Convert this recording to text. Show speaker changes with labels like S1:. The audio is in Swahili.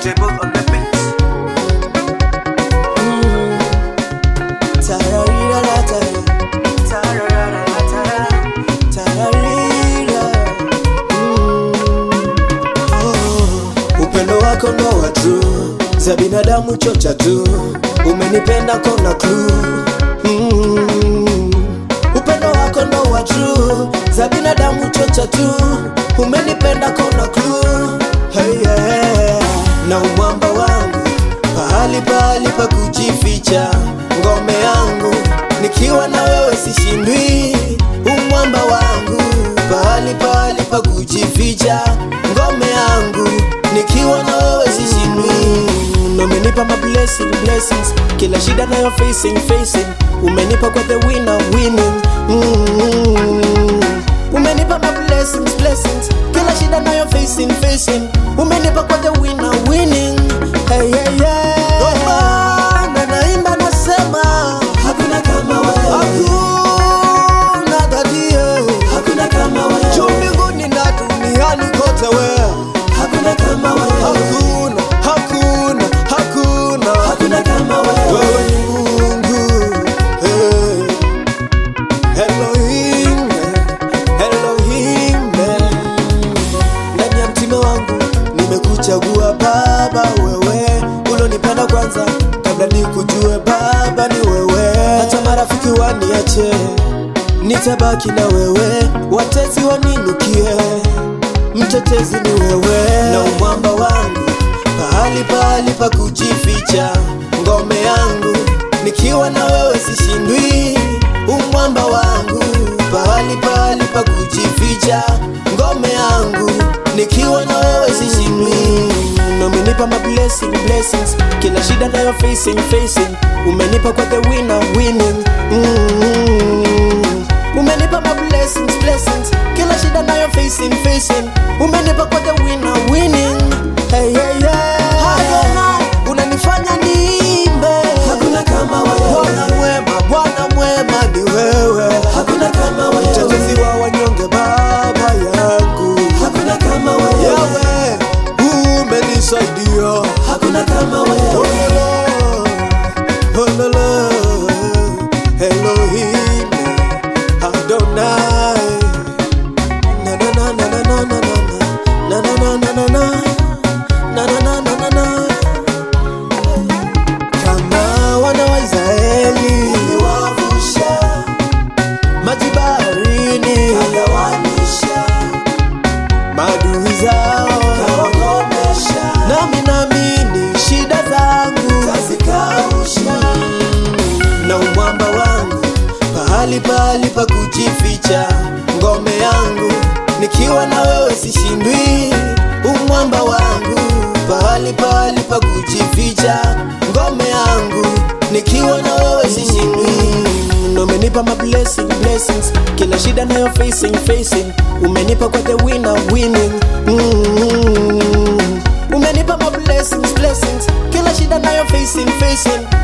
S1: Portable on the beat.
S2: Tararira-la-tara,
S1: Ta-ra-ra-ra-ra-ta-ra.
S2: tararira. Mm. Oh, upendo wako ndo watu za binadamu chocha tu umenipenda kona klu mm. upendo wako ndo watu za binadamu chocha tu umenipenda kona klu hey, yeah. na umwamba wangu pahali pahali pa kujificha ngome yangu nikiwa na wewe sishindwi umwamba wangu pahali pahali pa kujificha ngome yangu nikiwa na wewe sishindwi umenipa ma blessing, blessings kila shida nayo facing facing umenipa kwa the winner winning mm. umenipa ma blessings blessings kila shida nayo facing facing umenipa kwa the winner winning hey, hey, yeah. Ndo maana naimba nasema hakuna kama wewe hakuna dadie hakuna kama wewe juu mbinguni na duniani kote wewe hakuna kama wewe hakuna hakuna hakuna hakuna kama wewe wewe ni Mungu hey. Elohim Elohim ndani ya mtima wangu nimekuchagua baba wewe ulonipenda kwanza kabla nikujue baba ni wewe hata marafiki waniache nitabaki na wewe watezi waninukie mtetezi ni wewe na umwamba wangu pahali pahali pa kujificha ngome yangu nikiwa na wewe sishindwi umwamba wangu pahali pahali pa kujificha ngome yangu nikiwa na wewe sishindwi na umenipa ma blessing, blessings kila shida nayo facing facing umenipa kwa the winner winning mm. umenipa ma blessings, blessings kila shida nayo facing facing umenipa kwa the winner winning hey, hey, yeah. Adonai, unanifanya niimbe hakuna kama wewe bwana mwema bwana mwema ni wewe hakuna kama wewe mtetezi wa wanyonge baba yangu hakuna kama wewe yawe umenisaidia hakuna kama wewe Ololo, Elohim, Adonai. Na na na na na na na na na na na na na na na na na na na kama wana wa Israeli uliwavusha maji baharini, kagawanisha maadui zao, kawakomesha. Nami naamini shida zangu tazikausha, na umwamba wangu pahali pahali pa kujificha, ngome yangu nikiwa na wewe sishindwi, umwamba wangu pahali pahali pa kujificha, ngome yangu nikiwa na wewe sishindwi na umenipa ma blessing, blessings kila shida nayo facing facing umenipa kwa the winner winning mm. umenipa ma blessings, blessings kila shida nayo facing facing